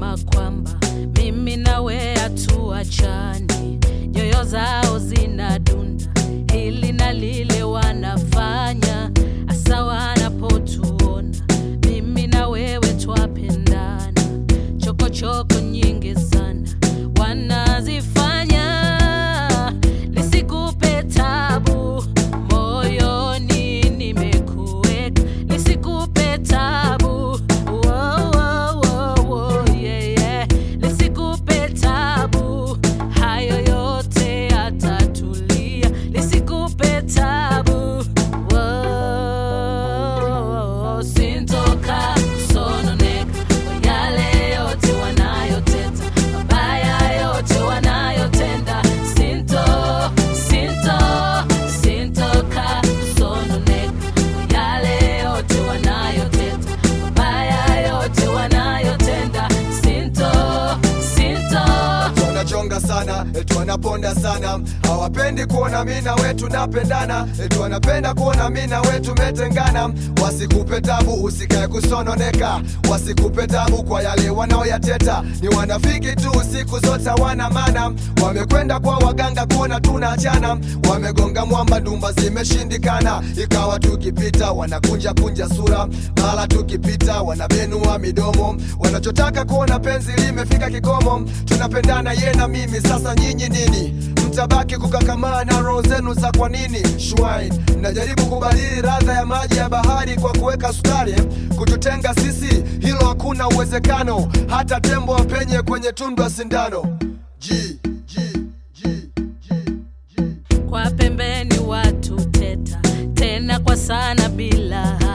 wanasema kwamba mimi nawe hatuachani, nyoyo zao zinadunda, hili na lile wanafanya, hasa wanapotuona mimi na wewe twapendana, chokochoko nyingi sana wanazifanya, lisikupe tabu moyoni, nimekuweka lisikupe tabu Wo, wo, wo, wo, yeah, yeah. lisikupe tabu, hayo yote yatatulia, lisikupe tabu Wo, sintoka kusononeka kwa yale yote wanayoteta, mabaya yote wanayotenda, sinto sinto sintoka kusononeka kwa yale yote wanayoteta, mabaya yote wanayotenda, sinto sinto wanachonga sana eti wanaponda sana hawapendi kuona mi na we tunapendana eti wanapenda kuona mi na we tumetengana wasikupe tabu usikae kusononeka wasikupe tabu kwa yale wanaoyateta ni wanafiki tu siku zote wana mana wamekwenda kwa waganga kuona tunaachana wamegonga mwamba ndumba zimeshindikana ikawa tukipita wanakunja kunja sura mara tukipita wanabenua midomo wanachotaka kuona penzi limefika kikomo tunapendana ye na mimi sasa nyinyi nini mtabaki kukakamaa na roho zenu za kwa nini shwine mnajaribu kubadili radha ya maji ya bahari kwa kuweka sukari kututenga sisi hilo hakuna uwezekano hata tembo wapenye kwenye tundu ya sindano G, G, G, G, G. kwa pembeni watu teta tena kwa sana bila